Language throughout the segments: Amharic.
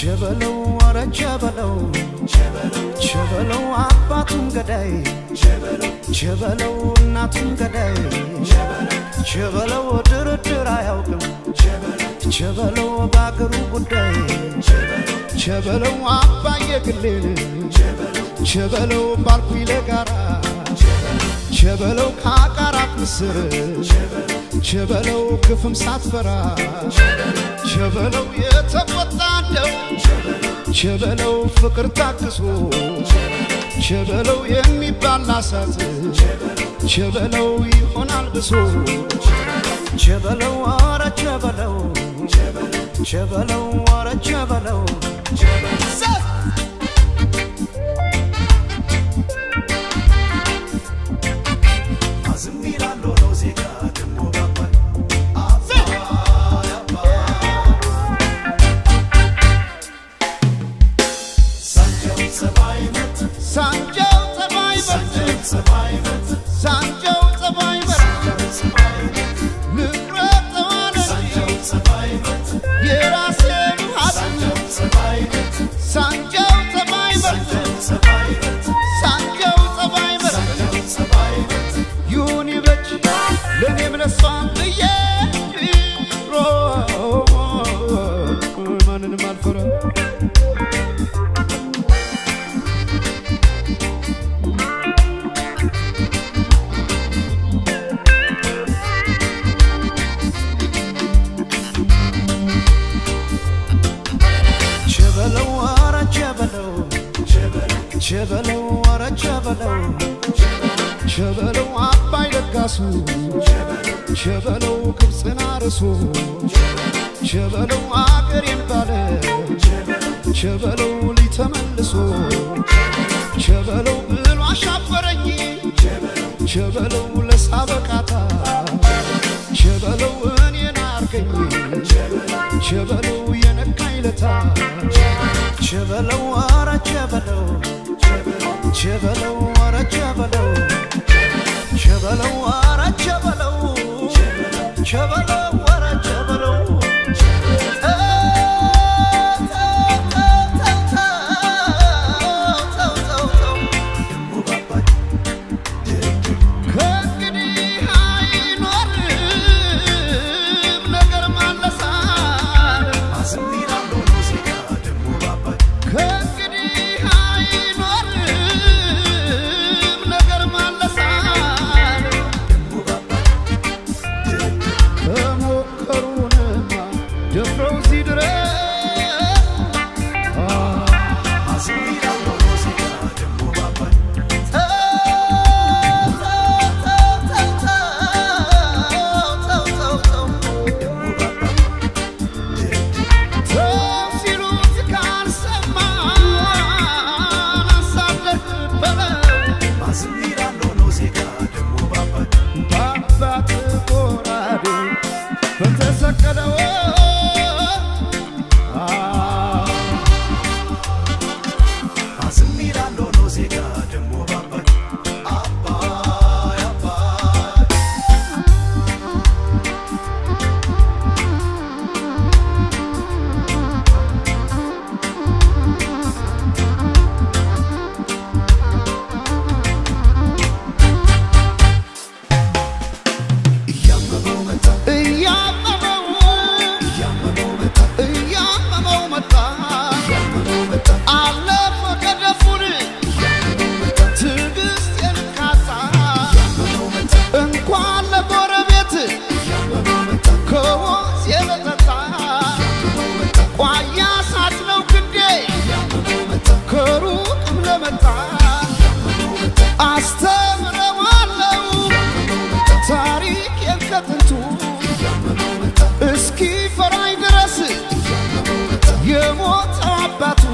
ቸበለው ኧረ ቸበለው ቸበለው አባቱም ገዳይ ቸበለው እናቱም ገዳይ ቸበለው ድርድር አያውቅም ቸበለው በአገሩ ጉዳይ ቸበለው አባየ ግሌን ቸበለው ባልኩኝ ለጋራ ቸበለው ከአቃራት ምስር ቸበለው ግፍም ሳትፈራ ቸበለው የተቆጣ እንደው ቸበለው ፍቅር ታግሶ ቸበለው የሚባል ናሳት ቸበለው ይሆናል ብሶ ቸበለው ኧረ ቸበለው ቸበለው ኧረ ቸበለው ሳንጃው ጸባይ በርት ሳንጃው ጸባይ በርት ንብረት ተዋለ የራሴ ሀብት ሳንጃው ጸባይ በርት ሳንጃው ጸባይ በርት ይሁን ይበጅ ለእኔም ለሷም ብዬ ሮ ማንንም አልፈራ ቸበለው ኧረ ቸበለው ቸበለው ኧረ ቸበለው ቸበለው አባይ ለጋሱ ቸበለው ግብፅን አርሶ ቸበለው አገሬን ባለ ቸበለው ሊተመልሶ ቸበለው ብሎ አሻፈረኝ ቸበለው ለሳበቃታ ቸበለው እኔን አርገኝ ቸበለው የነካኝ ለታ ቸበለው ኧረ ቸበለው ቸበለው ኧረ ቸበለው ቸበለው ኧረ ቸበለው ቸበለው ኧረ ቸበለው ከእንግዲህ አይኖርም ነገር ማለሳል ከእንግዲህ አይኖርም ነገር ማለሳል ከሞከሩንማ ደፍረው እዚህ ድረስ ተው ሲሉት ካልሰማን አሳለፍ በለው በአባት ጎራዴ በተሰቀለው እያመመው መጣ አለፈ ገደፉን ትዕግስቴን ካጣ እንኳን ለጎረቤት ከወንዝ የበጠጣ ቋያ ሳት ነው ክንዴ ከሩቅም ለመጣ አስተምረዋለው ታሪኬን ከጥንቱ እስኪ ፈራኝ ድረስ የሞት አባቱ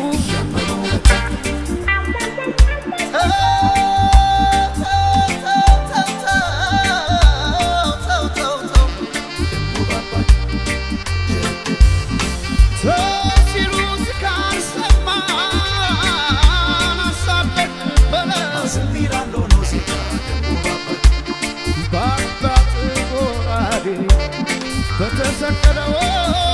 ሲሉት ካልሰማን አሳለፍ በለው በአባት ጎራዴ በተሰቀለው